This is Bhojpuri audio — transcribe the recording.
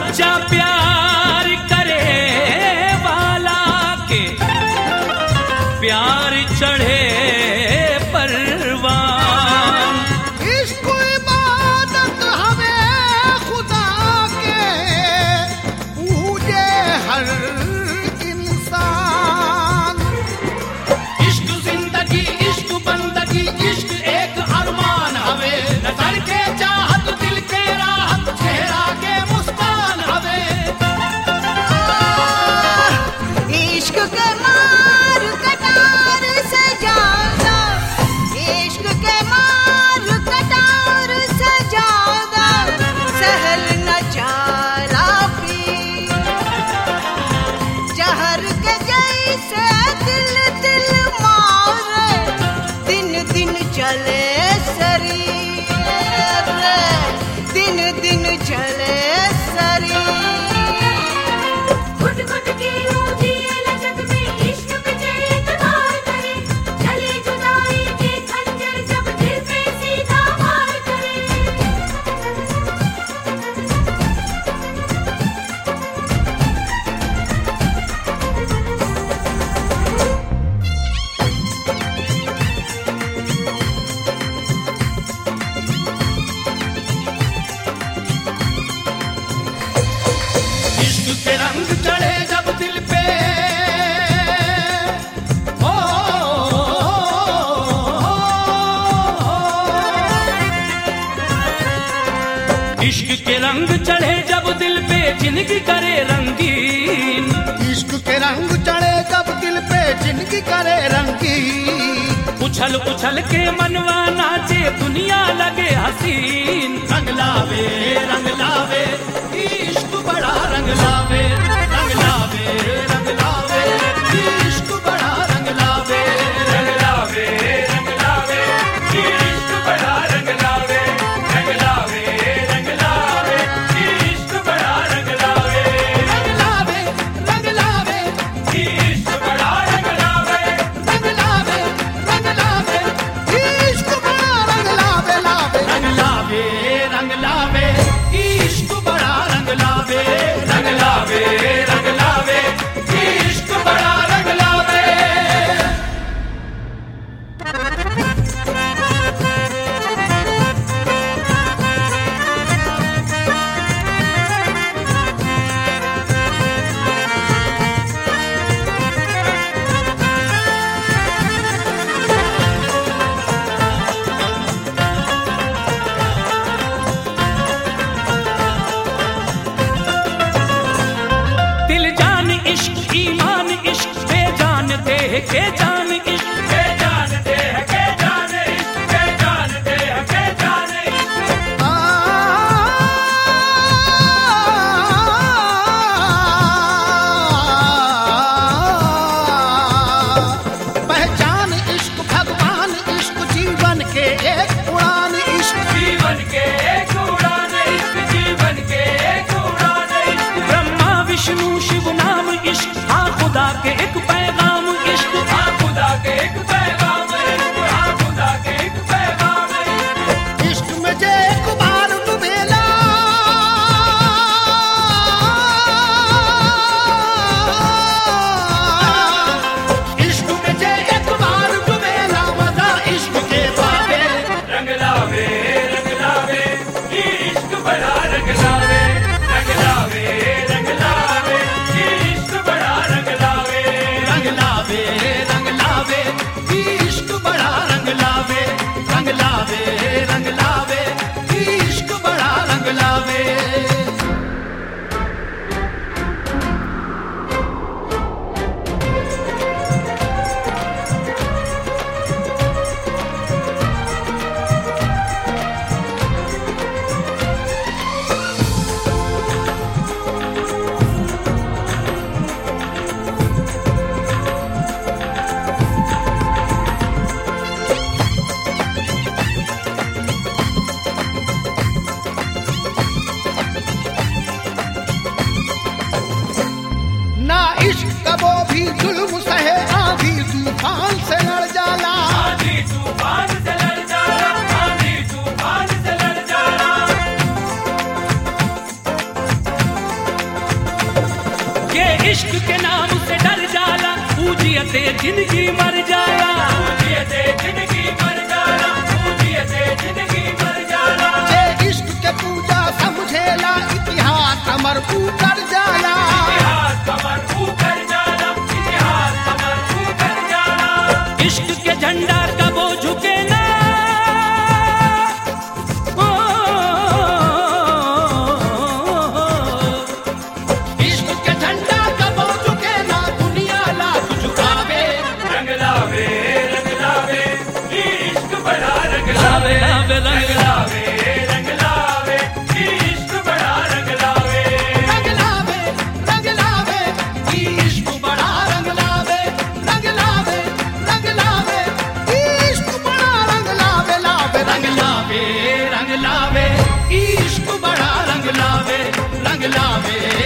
सच्चा प्यार करे वाला के प्यार चढ़े परवान इश्क इबादत हमें खुदा के पूजे हर इंसान इश्क जिंदगी इश्क बंदगी इश्क एक अरमान हवे नजर के चाहत दिल के राहत चेहरा के मुस्कान हवे इश्क के मार कटार से ज्यादा इश्क के मार कटार से ज्यादा सहल न चाला पी जहर के जैसे दिल दिल मारे दिन दिन चले शरीर दिन दिन चले शरीर घुट घुट के रोजी लचक में इश्क पे एतबार करे चले जुदाई के खंजर जब दिल पे सीधा वार करे इश्क के रंग चढ़े जब दिल पे ओ, इश्क के रंग चढ़े जब दिल पे जिंदगी करे रंगीन इश्क के रंग चढ़े जब दिल पे जिंदगी करे रंगी उछल उछल के मनवा नाचे दुनिया लगे हसीन रंग लावे रंग लावे इश्क बड़ा रंग लावे रंग लावे रंग लावे इश्क बड़ा रंग लावे रंग लावे रंग लावे इश्क बड़ा रंग लावे रंग लावे रंग लावे इश्क बड़ा रंग लावे रंग लावे रंग लावे इश्क बड़ा रंग लावे रंग लावे रंग लावे इश्क बड़ा रंग लावे लावे रंग लावे रंग लावे इश्क बड़ा रंग लावे रंग लावे रंग लावे इश्क बड़ा रंग लावे दिल जान इश्क ईमान इश्क पे जानते हैं के जान इश्क के जानते हैं के जान इश्क के जानते हैं के जान इश्क आ, पहचान इश्क भगवान इश्क जीवन के एक उड़ान इश्क जीवन के एक उड़ान इश्क जीवन के एक उड़ान इश्क ब्रह्मा विष्णु शिव नाम इश्क हाँ खुदा के एक पैगाम इश्क हाँ खुदा के एक पैगाम इश्क हाँ खुदा के एक पैगाम इश्क इश्क में जे एक बार डुबेला इश्क में जे एक बार डुबेला मजा इश्क के बाबे रंग लावे रंग लावे इश्क बड़ा रंग लावे रंग लावे रंग लावे इश्क बड़ा रंग लावे रंग लावे रंग लावे इश्क बड़ा रंग लावे रंग लावे रंग लावे इश्क बड़ा रंग लावे ना इश्क कबो भी जुल्म सहे आधी तूफान से लड़ जाला आंधी तूफान से लड़ जाना आंधी तूफान से लड़ जाना इश्क के नाम से डर जाला पूजियते जिंदगी मर जाला पूजियते जिंदगी मर जाला पूजियते जिंदगी मर जाला जे इश्क के पूजा समझेला इतिहास अमर ऊपर जाला इतिहास कमर ऊपर जाला इतिहास कमर ऊपर जाला इश्क के झंडा कबो झुके ना इश्क के झंडा कबो झुके ना दुनिया लाख झुकावे रंग लावे रंग लावे इश्क बड़ा रंग लावे रंग लावे रंग लावे इश्क बड़ा रंग लावे रंग लावे रंग लावे इश्क बड़ा रंग लावे रंग लावे रंग लावे इश्क बड़ा रंग लावे लावे रंग लावे रंग लावे इश्क बड़ा रंग लावे रंग लावे